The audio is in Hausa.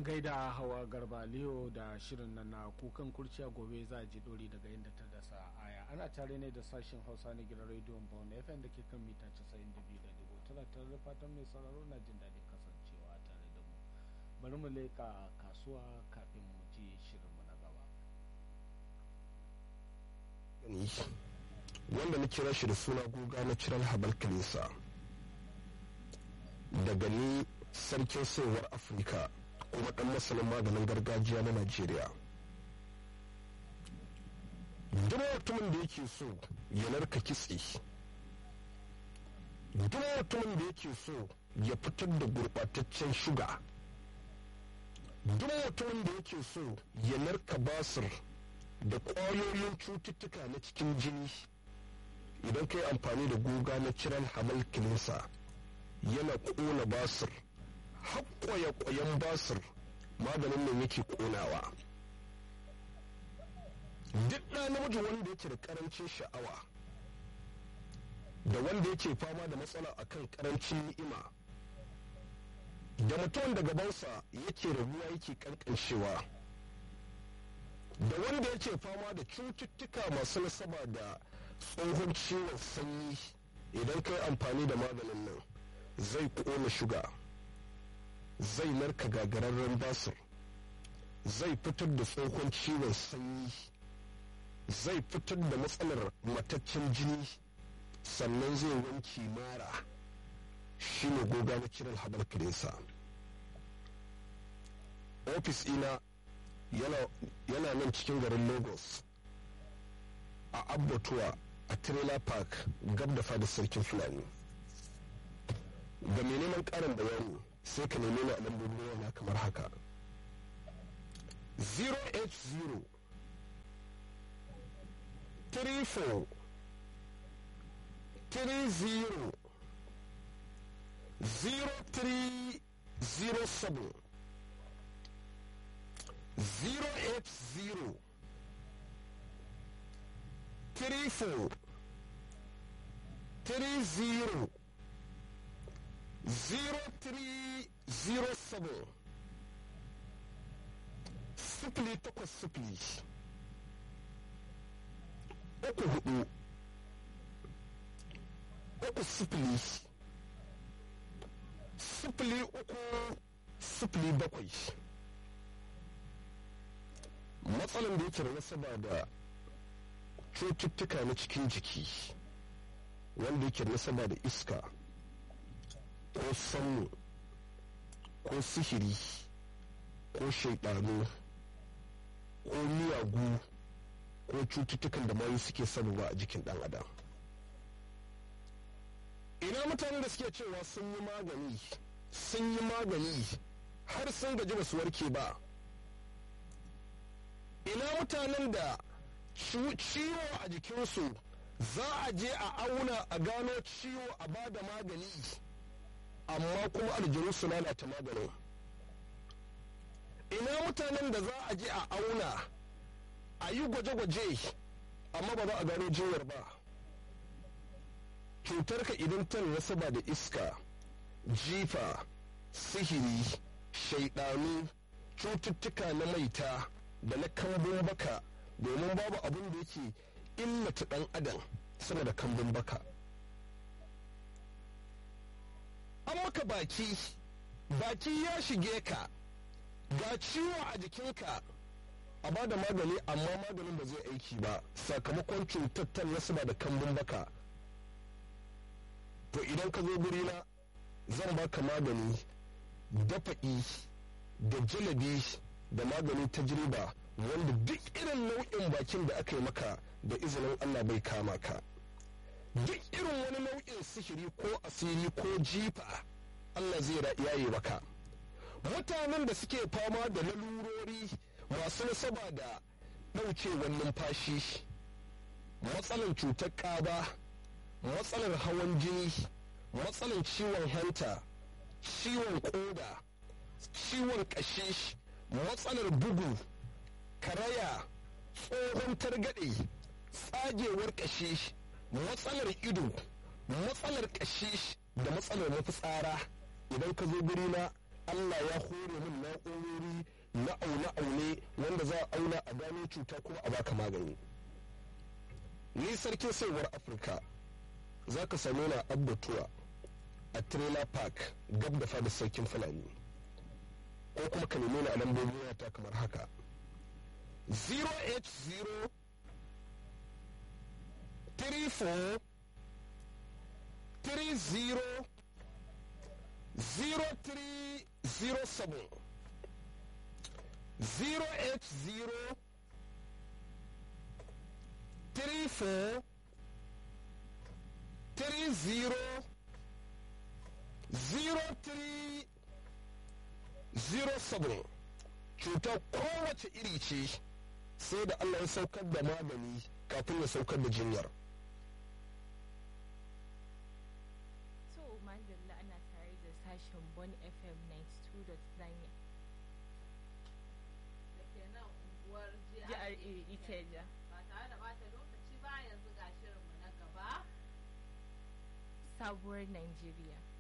an gaida hawa garba leo da shirin nan na kukan kurciya gobe za a ji dori daga inda ta dasa aya ana tare ne da sashen hausa na gidan rediyon bone fm da ke kan mita 92.9 tana tare da fatan mai sauraro na jin daɗin kasancewa tare da mu bari mu leka kasuwa kafin mu ji shirin mu na gaba wanda na kira shi da suna guga na cirar habal kalisa daga ni sarkin sayarwar afirka kuma dan masanin maganin gargajiya na najeriya duk mutumin da yake so ya narka kitse duk mutumin da yake so ya fitar da gurɓataccen shuga duk mutumin da yake so ya narka basir da ƙwayoyin cututtuka na cikin jini idan ka yi amfani da guga na ciran hamal kilinsa yana ƙona basir haƙƙoya ƙwayan basir maganin nan yake ƙonawa duk ɗa namiji wanda yake da ƙarancin sha'awa da wanda yake fama da matsala akan ƙarancin ni'ima da mutum da gabansa yake rabuwa yake ƙanƙanshewa da wanda yake fama da cututtuka masu nasaba da tsohon ciwon sanyi idan ka yi amfani da maganin nan zai ƙona shuga zai narka gagararren basir zai fitar da tsohon ciwon sanyi zai fitar da matsalar mataccen jini sannan zai wanki mara shi ne goga na kiran habar kirinsa ofis ina yana nan cikin garin lagos a abbatuwa a trailer park gab da fadar sarkin fulani ga mai neman karin bayani sai ka neme ni a lambobin yana kamar haka 080 34 30 0307 080 34 30 0307 sifili takwas sifili uku hudu uku sifili sifili uku sifili bakwai matsalan da yake da nasaba da cututtuka na cikin jiki wanda yake da nasaba da iska ko sanmu ko sihiri ko shaidanu ko miyagu ko cututtukan da mayu suke sabuwa a jikin dan adam ina mutanen da suke cewa sun yi magani sun yi magani har sun gaji ba su warke ba ina mutanen da ciwo a jikinsu za a je a auna a gano ciwo a ba da magani amma kuma aljanu su lalata maganin ina mutanen da za a je a auna a yi gwaje-gwaje amma ba za a gano jinyar ba cutarka idan ta nasaba da iska jifa sihiri shaidanu cututtuka na maita da na kambun baka domin babu abin da yake illata dan adam sama da kambun baka an maka baki baki ya shige ka ga ciwo a jikinka a ba da magani amma maganin ba zai aiki ba sakamakon cutar nasaba da kambun baka to idan ka zo gurina zan baka magani dafa'i da jalabi da magani ta jirba wanda duk irin nau'in bakin da aka yi maka da izinin allah bai kama ka duk irin wani nau'in sihiri ko asiri ko jifa allah zai yaye maka mutanen da suke fama da lalurori masu nasaba da ɗaukewar numfashi matsalar cutar ƙaba matsalar hawan jini matsalar ciwon hanta ciwon ƙoda ciwon ƙashi matsalar bugu karaya tsohon targaɗe tsagewar ƙashi matsalar ido matsalar ƙashi da matsalar mafitsara idan ka zo gurina allah ya hore min na'urori na aune-aune wanda za a auna a gano cuta kuma a baka magani ni sarkin saiwar afirka za ka same na abbatuwa a trailer park gab da fadar sarkin fulani ko kuma ka neme ni a lambobin wata kamar haka 080 34 30 0307 080 34 30 0307 cutar kowace iri ce sai da Allah ya saukar da magani kafin ya saukar da jinyar. To, Mandela ana tare da sashen Bon FM 92.9 da ke nan unguwar GRA GRA Ikeja. ba tare da bata lokaci ba yanzu ga shirinmu na gaba Sabuwar Nigeria.